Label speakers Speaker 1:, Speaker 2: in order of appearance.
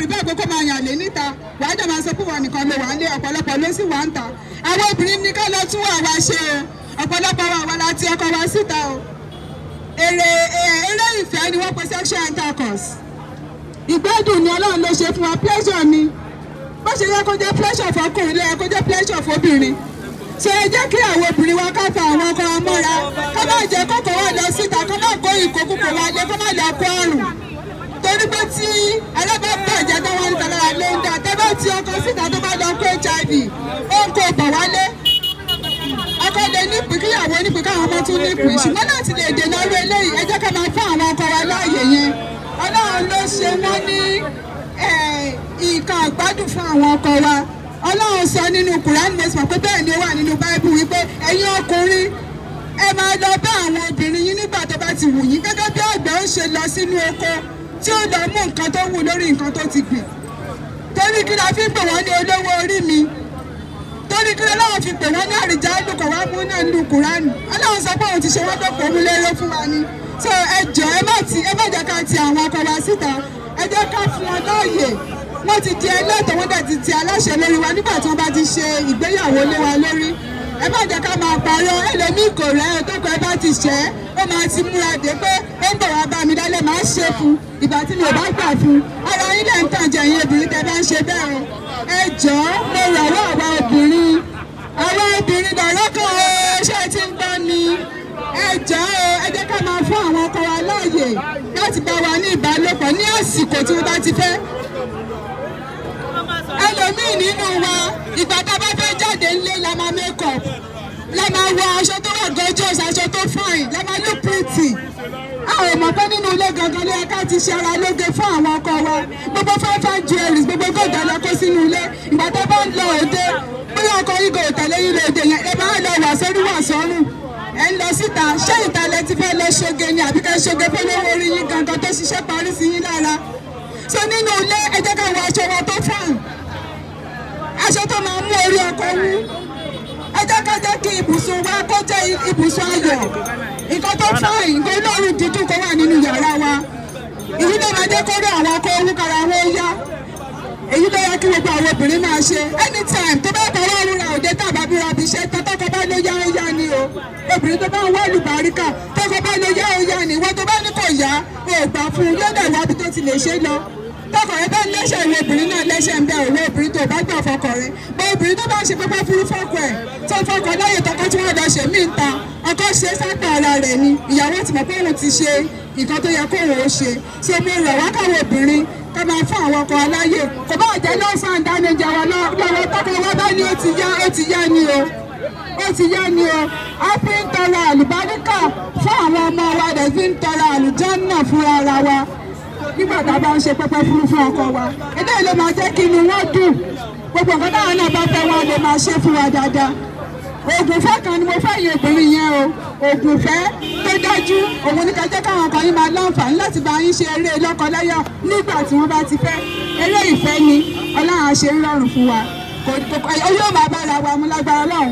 Speaker 1: prepare pé kó máa yàn lé níta wàá dẹ̀ máa sọ pé wọn nìkan ló wà ń lé ọ̀pọ̀lọpọ̀ ló sì wà ń ta àwọn obìnrin ní ká lọ tún wà wá ṣe o ọ̀pọ̀lọpọ̀ wa wà láti ọkọ wa síta o èrè eré ìfẹ́ ni wọ́n pe sexual intercourse ìgbádùn ni ọlọ́run ló ṣe fún wa pleasure ni bó ṣe yẹ kó jẹ́ pleasure fọkùnrin ló yẹ kó jẹ́ pleasure fóbìnrin ṣe ẹ jẹ́ kí àwọn obìnrin wa ká fa àwọn ọkọ wa mọ́ra ká má jẹ́ kókó wa lọ síta ká má kó ìkókókó wa lé ká má lọ kó àrùn torí pé tí alábàbàjẹ́ tó wọ́n ń tẹ̀lé wa ló ń dà tẹ́ bá ti ọkọ síta tó bá lọ kó hiv ó ń kó bọ̀ wálé ọkọ lè nípìn kíyàwó nípìn káwọn ọmọ tún nípìn ṣùgbọ́n láti lè dènà orí eléyìí ẹ jẹ́ ká máa fún àwọn ọkọ wa láàyè yẹn ọlọ́run ló ṣe wọ́n ní nǹkan àgbádùn fún àwọn ọkọ wa ọlọ́run sọ nínú Quran mẹ́sàn-án pé bẹ́ẹ̀ ni ó wà nínú báíbù wípé ẹ̀yin ọkùnrin ẹ máa lọ bá àwọn obìnrin yín nígbà tó bá ti wù yín gẹ́gẹ́ bí àgbẹ̀ ó ṣe lọ sínú oko tí ó lọ mú nǹkan tó wù lórí nǹkan tó ti gbìn torí kí la fi ń pè wọ́n ní olówó orí mi torí kí lọ́wọ́ fi pè wọ́n ní àrìjà àlùkò wá mú náà nínú Kùránì ọlọ́run sọ pé òun ti ṣe wọ́n dọ̀pọ̀ mú lérò fún wa ni so ẹ jọ ẹ má ti ẹ má jẹ́ ká ti àwọn ọkọ wa síta ẹ jẹ́ ká fún wọn láàyè wọ́n ti di ẹlẹ́tọ̀ wọ́n dẹ̀ ti ti aláṣẹ lórí wa nígbà tí wọ́n bá ti ṣe ìgbéyàwó lé wa lórí ẹ má jẹ́ ká máa parọ́ ẹlòmíì kò rẹ́ ẹ tó kọ ẹ bá ti ṣẹ́ ó máa ti múra dé pé ó ń bọ̀ wá bá mi lálẹ́ máa ṣe fún ìgbà tí mi ò bá gbà fún ara yín lẹ́ ń tàn jẹ ẹ̀yin obìnrin tẹ́ bá ń ṣe bẹ́ẹ̀ o ẹ jọ̀ọ́ mo rọ̀ wọ́ àwa obìnrin àwa obìnrin dọ̀rọ̀ kan o ṣé ẹ ti ń gbọ́ ni ẹ jọ̀ọ́ o ẹ jẹ́ ká máa fún àwọn ọkọ wa láàyè láti bá wa ní ìbálòpọ̀ ní àsìkò tí wọ́n bá ti fẹ́ ẹlòmíì nínú wa ìgbà tá a bá fẹ́ jáde ńlé la máa make up la máa wọ aṣọ tó wà gorgeous aṣọ tó fine la máa look pretty a ò mọ̀ pé nínú ilé gangan ló yẹ ká ti ṣe ara lóge fún àwọn ọkọ wa gbogbo fẹ́fẹ́ jewelries gbogbo gòdà lọ kó sínú ilé ìgbà tó bá ń lọ òde bóyá ọkọ yìí kò tẹ̀lé yín lóde yẹn ẹ máa lọ wà sórí wà sọ́rùn ẹ ń lọ síta ṣé ìtàlẹ̀ ti fẹ́ lọ ṣoge ni àbí ká ṣoge fún lówó orí yín gangan tó ṣiṣẹ́ parí sí yín lára so nínú ilé ẹ jẹ́ ká wọ aṣọ wa tó fáàn aṣọ tó máa mú orí ọkọ wú ẹ jẹ́ ká jẹ́ kí ibùsùn wa kó jẹ́ ibùsùn ayọ̀ nǹkan tó fáìn nǹkan olóòrùn dídùn kó wà nínú yàrá wa èyí ló máa jẹ́ kó rí àwọn ọkọ owó kára wọn yá èyí ló yẹ kí gbogbo àwọn obìnrin máa ṣe anytime tó bá kọ́ wọ́n rúra òde tàbá bí rabi iṣẹ́ tọ́tọ́kọ bá ló yá ó yá ni o obìnrin tó bá ń wọ́ọ̀lù bàríkà tọ́kọ bá ló yá ó yá ni ìwọ tó bá ní kò yá o ò gbà fún un yóò dẹ̀ wábi tó ti lè ṣe lọ tọkọ rẹ bá lẹ́sẹ̀ ìwé obìnrin náà lẹ́sẹ̀ ń bẹ òwe obìnrin tó bá gbà fọkọ rẹ bọ obìnrin tó bá ṣe pẹpẹ fúru fọkọ ẹ tó fọkọ láyè tọkọ tí wọn lọ ṣe mí ta ọkọ ṣe sápá ara rẹ ni ìyàwó ti mọ̀ pé òun ti ṣe nǹkan tó yẹ kóun ó ṣe so mo rọ̀ wá káwọn obìnrin ká máa fún àwọn ọkọ aláyè kò bá jẹ́ lọ́sàn án dánijẹ́ wa lọ́wọ́ tọkọ wa bá ní ó ti yá ó ti yá ni o ó ti yá ni o a fi ń tọrọ àlùbáríkà fún àwọn ọmọ wa dẹ̀ fi ń tọrọ àlùjànnà fúnra ara wa nígbà tá a bá ń ṣe pẹpẹ fúru fún ọkọ wa eléyìí ló máa jẹ́ kí inú wọn dùn gbogbo nǹkan táwọn náà bá fẹ́ wọn lè máa ṣe fún wa dáadáa oògùn ìfẹ́ kan ni mo fẹ́ yin obìnrin yẹn o oògùn ìfẹ́ tó dájú òun ní ká jẹ́ káwọn ọkọ yín máa láǹfààní láti bá yín ṣe eré lọ́kọláya nígbà tí wọ́n bá ti fẹ́ eré ìfẹ́ ni ọlọ́run á ṣe ń rọrùn fún wa yóò máa bára wa mú lágbára ọlọ́run.